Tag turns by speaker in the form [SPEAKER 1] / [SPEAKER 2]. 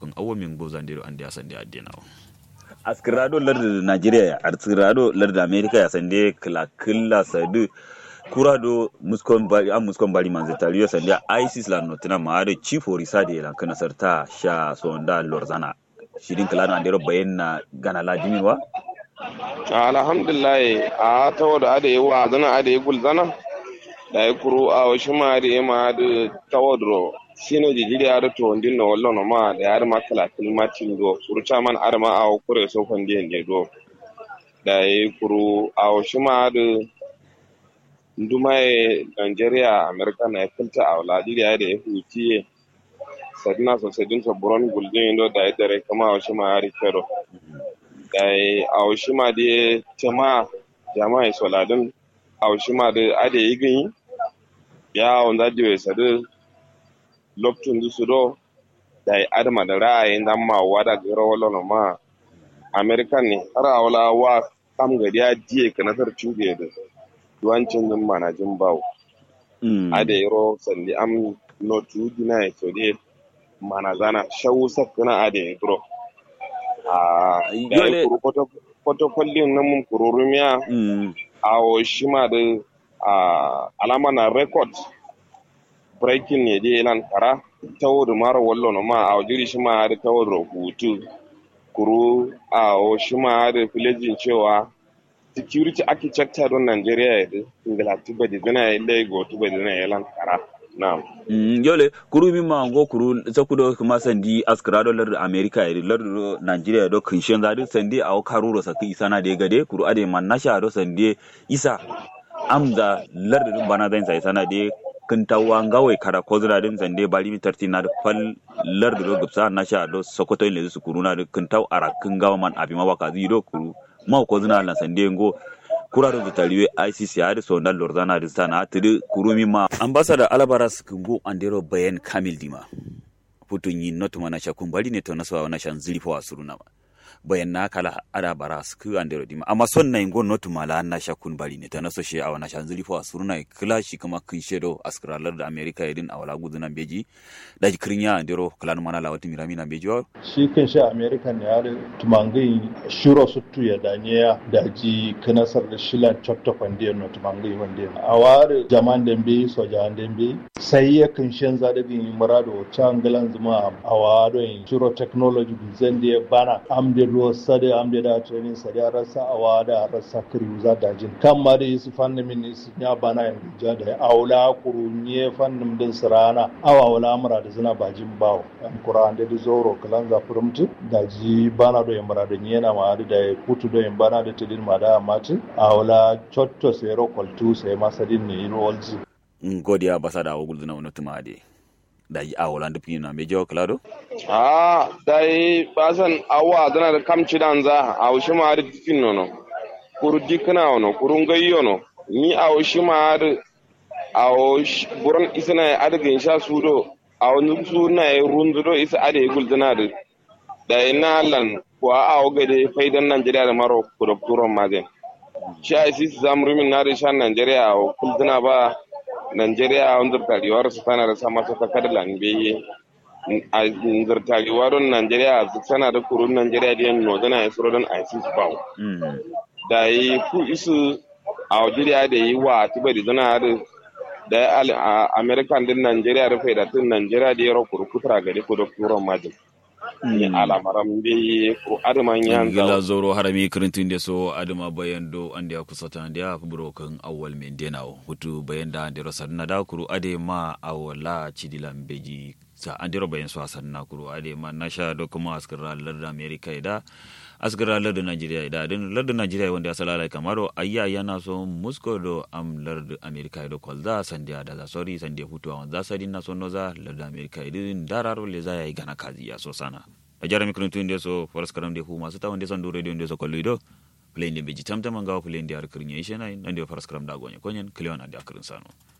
[SPEAKER 1] kan awo min go zandiro ande asande adenawo
[SPEAKER 2] askirado larda nigeria askirado larda america ya sande kila kila sadu kurado muskon bari an muskon bari manze tariyo sande isis la notina maado chief orisa de lan kana sarta sha sonda lorzana shirin kala na andero bayen na gana la diminwa
[SPEAKER 3] alhamdulillah a ta wada ada yi wa zana ada yi gulzana da ya kuru a wasu ma da ya ma da tawadro sino jijiri a da to ndin na wallo no ma da ya ma kala kilmatin do surucha man ada ma a kure so kon din ne do da ya kuru a wasu ma da nduma e Nigeria America na filta a wala diriya da ya huti sadina so sadin so buron guldin do da ya dare kama a wasu ma ya rikero dai awushima de tema jama'a soladin awushima de ade igin ya onda diwe sadu loktun du sudo dai adama da ra'ayin dan ma wada garo wala no ma american ne har awla wa kam gari ya diye kana tar chuge da duwancin din manajin bawo ade yoro sandi am no tu dina so de manazana shawu sakuna ade yoro a
[SPEAKER 2] Yole-
[SPEAKER 3] kwatakwallin na mun kururumiya a shima da a alama na record breaking ne dai nan kara ta wurin mara wallo na ma a wajiri shi ma da ta wurin hutu kuru a shima da filejin cewa security architecture don Nigeria ya da ingila tuba da zina ya lagos tuba da zina ya lan kara na
[SPEAKER 2] Mm, yole kuru mi ma ngo kuru sakudo kuma sandi askrado lar america e lar nigeria do kinshen zadi sandi aw karuro saki isana de gade kuru ade man nasha do sandi isa amza lar dum bana zain sai sana de kintawa ngawai kara kozra din sande bali mi tarti na da fal lar do gupsa nasha do sokoto le su kuru na da kintaw ara kin gawa man abi ma waka ziro kuru ma ko zina lan sande ngo kuraro da tariwe ICC har so na lorzana da sana tiri kurumi ma ambassador Albaras kungo andero bayan Kamil Dima putun yin not mana shakun bari ne to na sawa na shan zilifa wa suruna ba bayan na kala ada baras ku andero dima amma son na ingo not mala na shakun bari ne to na so she awa na shan zilifa wa suruna kila shi kuma kun shedo askralar da America yadin awala guduna beji da krinya andero klan mana lawati mirami na beji wa
[SPEAKER 4] shi kan shi american ya da tumangai shiro suttu ya danye da ji kanasar da shilan chotto kwandiyar no tumangai wande a ware jaman dembe soja dembe sai ya kan shan za da bin murado changalan zuma a ware shiro technology zan da ya bana amde ruwa sade amde da training sade a rasa a wada a rasa kiri za da jin kan ma da su fannin min su ya bana yan ja da aula kurunye fannin din sirana awa wala mura da zina bajin bawo an kuran da zoro kalan za furumtu da ji bana do yambara da yana ma da ya kutu do yambana da tidin ma da mati aula chotto sai ro koltu sai masadin ne yin walji
[SPEAKER 2] ngodi ambassador wa guduna wono tumade da yi awala da pina beji wa klado
[SPEAKER 3] a dai basan awa dana da kamci dan za a wushi ma da tikin nono kuru dikna ono kurun gayyo no ni a wushi ma da a wushi buran isna ya adagin sha sudo a wani suna ya rundudo isa ada ya gulduna da da ina lan ko a a ga da faidan Najeriya da maro kurakturon mazen shi a isi zamrumin na da shan Najeriya a kulduna ba Najeriya a wanzar tariwar su tana da sama ta kakar lambe a zartagewaron Najeriya su sana da kurun Najeriya da yan nodana ya suro don ISIS bawo.
[SPEAKER 2] mm.
[SPEAKER 3] Da yi ku isu a wajiriya da yi wa tiba da zana da da ya al- a American din Najeriya da faida tun Najeriya da ya ro kurkutura gari ko da turon majin. Ni alamaran bai ko adaman yan
[SPEAKER 1] gila
[SPEAKER 3] zawo.
[SPEAKER 1] zoro harami kirintin da so adama bayan do an da kusata da ya kuburo kan awal men denawo hutu bayan da andero sanna da kuru ade ma awala cidilan beji sa andero bayan so sanna kuru ade ma nasha do kuma askara larda america da askara larda nigeria da din larda nigeria wanda asala lai kamaro ayya yana so musko do am larda america do kolza sandia da za sorry sandia hutu awan za sadin na so noza larda america din dararo le za yayi gana kazi ya so sana a jara mikrintun nde so faras karam de hu masu tawan de san do radio nde so kollu do play nde beji tamtama ngawa play nde ar kirnya ishena nande faras karam da gonye konyen klewan ande akrin sano